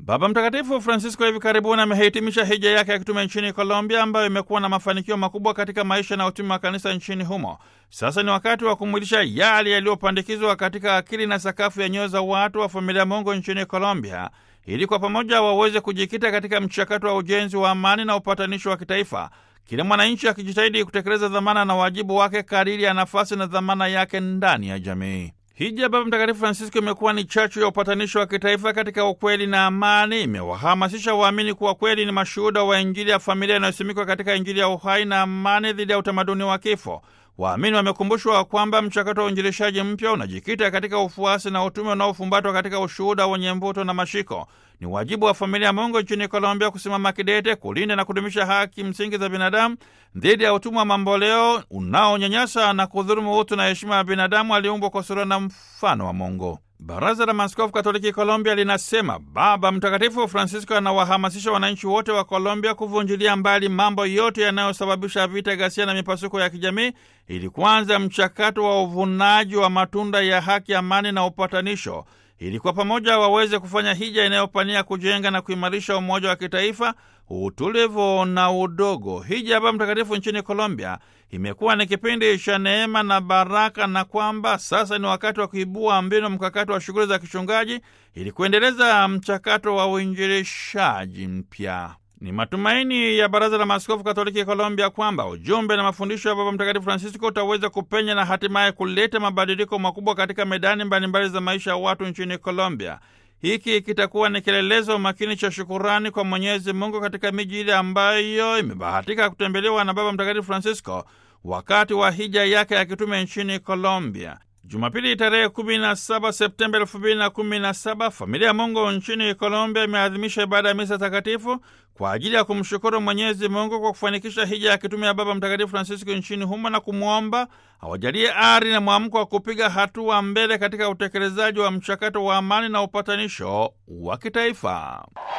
Baba Mtakatifu Francisco hivi karibuni amehitimisha hija yake ya kitume nchini Colombia, ambayo imekuwa na mafanikio makubwa katika maisha na utume wa kanisa nchini humo. Sasa ni wakati wa kumwilisha yale yaliyopandikizwa katika akili na sakafu ya nyoyo za watu wa familia Mungu nchini Colombia, ili kwa pamoja waweze kujikita katika mchakato wa ujenzi wa amani na upatanisho wa kitaifa, kila mwananchi akijitahidi kutekeleza dhamana na wajibu wake kadiri ya nafasi na dhamana yake ndani ya jamii. Hija Baba Mtakatifu Francisco imekuwa ni chachu ya upatanisho wa kitaifa katika ukweli na amani. Imewahamasisha waamini kuwa kweli ni mashuhuda wa Injili ya familia inayosimikwa katika Injili ya uhai na amani dhidi ya utamaduni wa kifo. Waamini wamekumbushwa kwamba mchakato wa uinjilishaji mpya unajikita katika ufuasi na utume unaofumbatwa katika ushuhuda wenye mvuto na mashiko. Ni wajibu wa familia ya Mungu nchini Colombia kusimama kidete kulinda na kudumisha haki msingi za binadamu dhidi ya utumwa wa mamboleo unaonyanyasa na kudhulumu utu na heshima ya binadamu aliumbwa kwa sura na mfano wa Mungu. Baraza la Maaskofu Katoliki Colombia linasema Baba Mtakatifu Francisco anawahamasisha wananchi wote wa Colombia kuvunjilia mbali mambo yote yanayosababisha vita, ghasia na mipasuko ya kijamii ili kuanza mchakato wa uvunaji wa matunda ya haki, amani na upatanisho ili kwa pamoja waweze kufanya hija inayopania kujenga na kuimarisha umoja wa kitaifa, utulivu na udogo. Hija ya Baba Mtakatifu nchini Colombia imekuwa ni kipindi cha neema na baraka, na kwamba sasa ni wakati wa kuibua mbinu mkakati wa shughuli za kichungaji ili kuendeleza mchakato wa uinjilishaji mpya. Ni matumaini ya Baraza la Maaskofu Katoliki Colombia kwamba ujumbe na mafundisho ya Baba Mtakatifu Francisco utaweza kupenya na hatimaye kuleta mabadiliko makubwa katika medani mbalimbali za maisha ya watu nchini Colombia. Hiki kitakuwa ni kielelezo makini cha shukurani kwa Mwenyezi Mungu katika miji ile ambayo imebahatika kutembelewa na Baba Mtakatifu Francisco wakati wa hija yake ya kitume nchini Colombia. Jumapili tarehe 17 Septemba 2017 familia ya Mungu nchini Colombia imeadhimisha ibada ya misa takatifu kwa ajili ya kumshukuru Mwenyezi Mungu kwa kufanikisha hija ya kitume ya Baba Mtakatifu Francisco nchini humo na kumwomba awajalie ari na mwamko wa kupiga hatua mbele katika utekelezaji wa mchakato wa amani na upatanisho wa kitaifa.